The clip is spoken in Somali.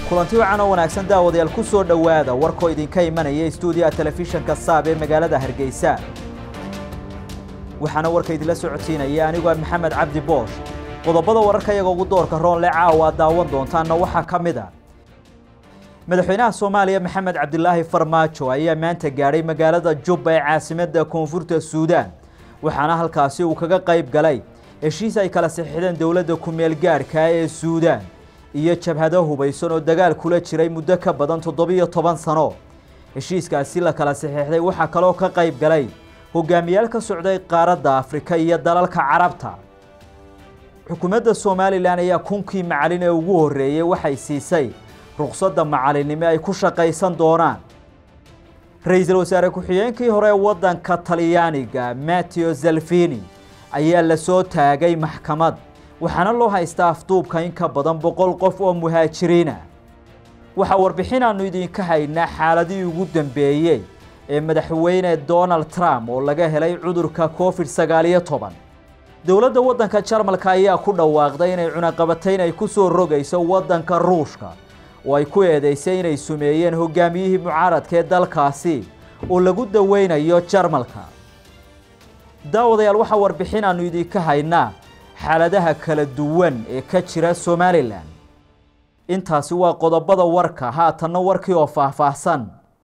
kulanti wacan oo wanaagsan daawadayaal ku soo dhowaada warkoo idinka imanaya stuudiyaha telefishinka saab ee magaalada hargeysa waxaana warka idinla socodsiinaya anigoo maxamed cabdi boosh qodobada wararka iyaga ugu doorka roonle caawa aad daawan doontaanna waxaa ka mid a madaxweynaha soomaaliya maxamed cabdilaahi farmaajo ayaa maanta gaadhay magaalada jubba ee caasimadda koonfurta suudaan waxaana halkaasi uu kaga qayb galay heshiis ay kala saxiixdeen dowladda ku-meel gaadhka ee suudaan iyo jabhado hubaysan oo dagaal kula jiray muddo ka badan toddobiyo toban sano heshiiskaasi la kala saxiixday waxaa kaloo ka qayb galay hogaamiyaal ka socday qaaradda afrika iyo dalalka carabta xukuumadda somalilan ayaa kunkii macalin ee ugu horreeyey waxay siisay ruqsadda macalinimo ay ku shaqaysan doonaan ra-iisul wasaare ku-xigeenkii hore ee waddanka talyaaniga matteo zalfini ayaa la soo taagay maxkamad waxaana loo haystaa afduubka in ka badan boqol qof oo muhaajiriina waxaa warbixin aanu idinka haynaa xaaladii ugu dambeeyey ee madaxweyne donald trump oo laga helay cudurka covid sagaaliyo toban dowladda waddanka jarmalka ayaa ku dhawaaqday inay cunaqabatayn ay ku soo rogayso waddanka ruushka oo ay ku eedeysay inay sumeeyeen hogaamiyihii mucaaradka ee dalkaasi oo lagu daweynayo jarmalka daawadayaal waxaa warbixin aanu idinka haynaa xaaladaha kala duwan ee ka jira somalilan intaasi waa qodobada warka haatanna warkii oo faahfaahsan